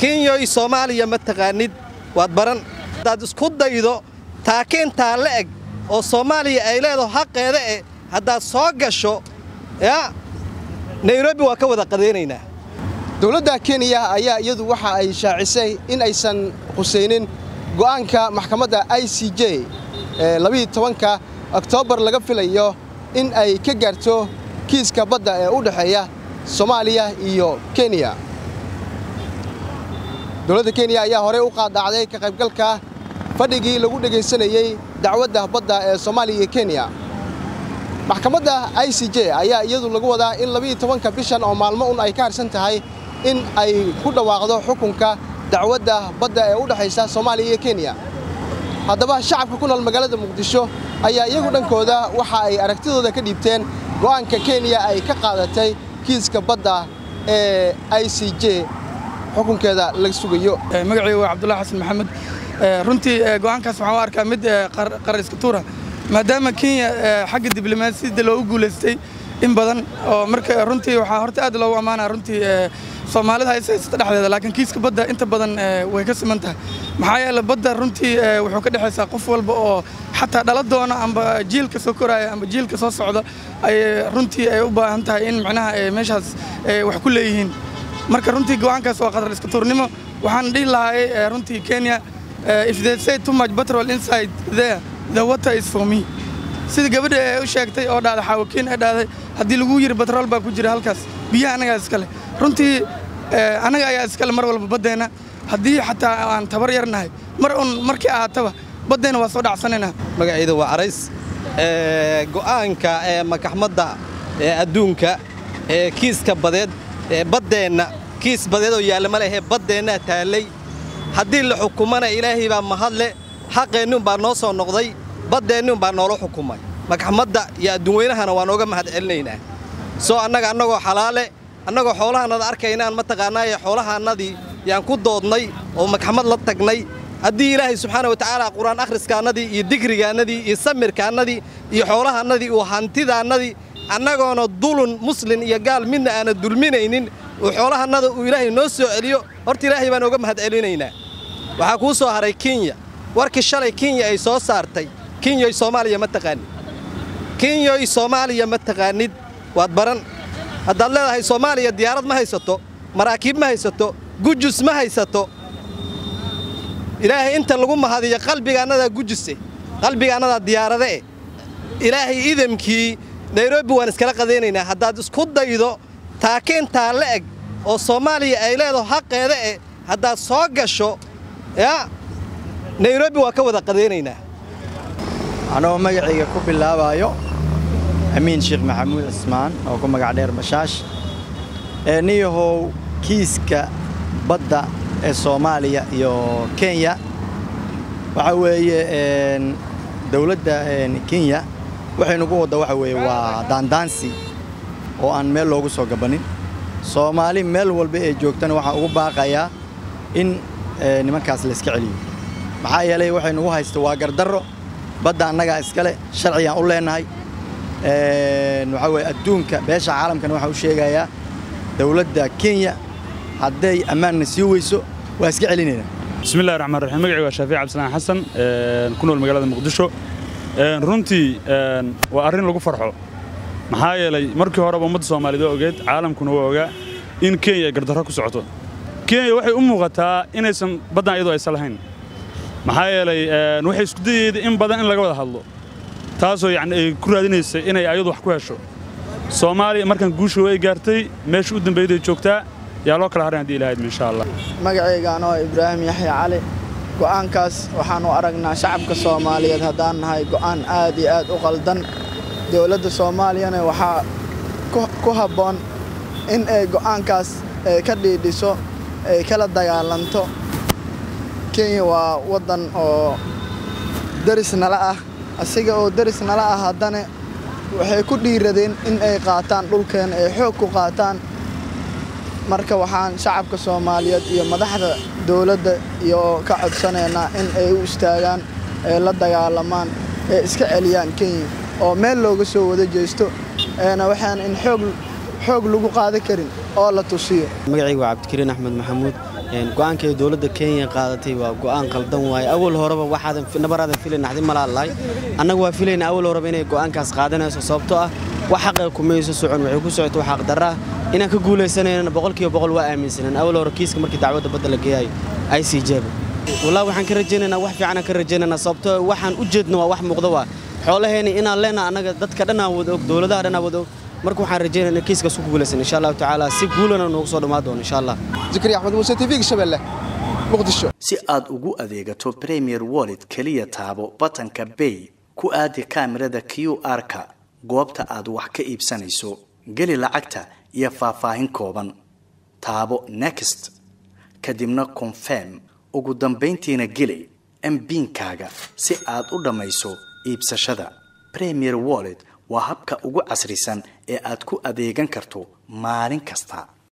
kenyoy soomaaliya ma taqaanid waad baran haddaad isku daydo taakiintaa la eg oo soomaaliya ay leedaho xaqeeda eh haddaad soo gasho yaa nairobi waa ka wada qadaynaynaa dowladda kenya ayaa iyadu waxa ay shaacisay in aysan khusaynin go'aanka maxkamadda i c j ee labiiyo tobanka oktoobar laga filayo in ay ka gaarto kiiska badda ee u dhexeeya soomaaliya iyo kenya dowladda kenya ayaa horey u qaadacday ka qaybgalka fadhigii lagu dhegaysanayey dacwadda badda ee soomaaliya iyo kenya maxkamadda i c j ayaa iyadu lagu wadaa in labiiyo tobanka bishan oo maalmo un ay ka harsan tahay in ay ku dhawaaqdo xukunka dacwadda badda ee u dhexaysa soomaaliya iyo kenya haddaba shacabka ku nool magaalada muqdisho ayaa iyagu dhankooda waxa ay aragtidooda ka dhiibteen go'aanka kenya ay ka qaadatay kiiska badda ee i c j xukunkeeda laga sugayo magacaygu waa cabdullahi xasan maxamed runtii go'aankaas waxaan u arkaa mid qarar iska tuura maadaama kenya xagga diblomaasiyadda loogu guulaystay in badan oo marka runtii waxaa horta aad loogu ammaanaa runtii soomaalida hayse haysata dhexdeeda laakiin kiiska badda inta badan way ka siman tahay maxaa yeele badda runtii wuxuu ka dhexaysaa qof walba oo xataa dhala doona amba jiilka soo koraaya amba jiilka soo socda ay runtii ay u baahan tahay in macnaha meeshaas wax ku leeyihiin marka runtii go'aankaas waa qatar iska tuurnimo waxaan dhihi lahay runtii kenya if they say too much petrol inside there the water is for me sida gabadha ee u sheegtay oo dhahday xaawakiin ee dhahday haddii lagu yiri batrool baa ku jira halkaas biyaha annagaa iskale runtii annaga ayaa iskale mar walba baddeenna haddii xataa aan tabar yarnahay mar un markii ahaataba baddeenna waa soo dhacsanaynaa magacayda waa carays go'aanka ee makaxmadda ee adduunka ee kiiska badeed ee baddeenna kiis badeed oo yaalla ma lehee baddeennaa taallay haddii la xukumana ilaahay baa mahadle xaqeenniun baa noo soo noqday baddeenniun baa noola xukumay makaxmadda iyo adduunweynahana waa nooga mahad celinaynaa soo annaga annagoo xalaale annagoo xoolahaannada arkaynaan mataqaannaaye xoolahaannadii yaan ku doodnay oo makaxmad la tagnay haddii ilaahay subxaana wa tacaala qur-aan akhriskaannadii iyo digrigaannadii iyo samirkaannadii iyo xoolahaannadii iyo hantidaannadii annagoona dulun muslin iyo gaal midna aana dulminaynin uu xoolahannada uu ilaahay noo soo celiyo horta ilaahay baan ooga mahad celinaynaa waxaa kuu soo haray kenya warkii shalay kenya ay soo saartay kenyoy soomaaliya ma taqaanid kenyoy soomaaliya ma taqaanid waad baran haddaad leedahay soomaaliya diyaarad ma haysato maraakiib ma haysato gujus ma haysato ilaahay inta lagu mahadiyo qalbigaannadaa gujuse qalbigaannadaa diyaarade eh ilaahay idamkii nairobi waan iskala qadaynaynaa haddaad isku daydo taakiintaa la eg oo soomaaliya ay leedaho xaqeeda eh haddaad soo gasho yaa nairobi waa ka wada qadaynaynaa anoo magacayga ku bilaabaayo amiin sheekh maxamuud cismaan oo ku magac dheer bashaash ee niyahow kiiska badda ee soomaaliya iyo kenya waxa weeye dawladda kenya waxay nagu wadda waxa weeye waa daandaansi oo aan meel loogu soo gabannin soomaali meel walba ee joogtana waxaa ugu baaqayaa in nimankaas layska celiyo maxaa yeelay waxay nagu haysta waa gardarro badda annagaa iskale sharcigaan u leennahay waxaa weye adduunka beesha caalamkana waxaa u sheegayaa dawladda kenya hadday ammaanna sii weyso waa iska celinaynaa bismillahi raxmaan raxiim magacii waa shaafiic cabdisalaan xasan ku nool magaalada muqdisho runtii waa arrin lagu farxo maxaa yeelay markii horeba ummadda soomaaliyeed waa ogeed caalamkuna waa ogaa in kenya ay gardarro ku socoto kenya waxay u muuqataa inaysan baddan iyadoo aysan lahayn maxaa yeelay waxay isku dayeeda in badan in laga wada hadlo taasoo yacni ay ku raadinaysa inay ayadu wax ku hesho soomaaliya markan guusha way gaartay meesha u dambayday joogtaa yaa loo kala haran haddii ilahayd insha allah magacayga anoo ibraahim yaxya cali go'aankaas waxaan u aragnaa shacabka soomaaliyeed haddaan nahay go'aan aad iyo aad u qaldan dowladda soomaaliyana waxaa ku habboon in ay go'aankaas ka dhiidhiso ay kala dagaalanto kenya waa waddan oo deris nala ah asiga oo deris nala ah haddana waxay ku dhiiradeen in ay qaataan dhulkeena ay xoog ku qaataan marka waxaan shacabka soomaaliyeed iyo madaxda dowladda iyo ka codsanaynaa in ay u istaagaan ay la dagaalamaan ee iska celiyaan kenya oo meel looga soo wada jeesto eena waxaan in xoog xoog lagu qaadan karin oo la tusiyo magacaygu waa cabdikariin axmed maxamuud go-aanka ay dowladda kenya qaadatay waa go-aan qaldan waaye awal horeba waxaadan nabaraadan filayn naxdin malaalahay annaga waa filayna awal horeba inay go-aankaas qaadanayso sababtoo ah wax xaqa kumayso socon waxay ku socota wax xaqdarra ah inaan ka guulaysanayna boqolkiiba boqol waa aaminsaneen awal hore kiiska markii dacwadda badda la geeyayo i c jeba wallahi waxaan ka rajaynaynaa wax fiicanaan ka rajaynaynaa sababtoo waxaan u jeedno waa wax muuqda waa xoolaheena inaan leenaha annaga dadka dhanaa wada og dowladaha dhanaa wada og marka waxaan rajaynayna kiiskaas ku guulaysan insha allahu tacaala si guulana noogu soo dhammaan doono insha allah zakariya axmed muuse tv-ga shabeelle muqdisho si aad ugu adeegato premier wallet keliya taabo batanka bay ku aadi kaamirada q r-ka goobta aad wax ka iibsanayso geli lacagta iyo faahfaahin kooban taabo next kadibna confirm ugu dambayntiina geli mbiinkaaga si aad u dhammayso iibsashada premier wallet waa habka ugu casrisan ee aad ku adeegan karto maalin kasta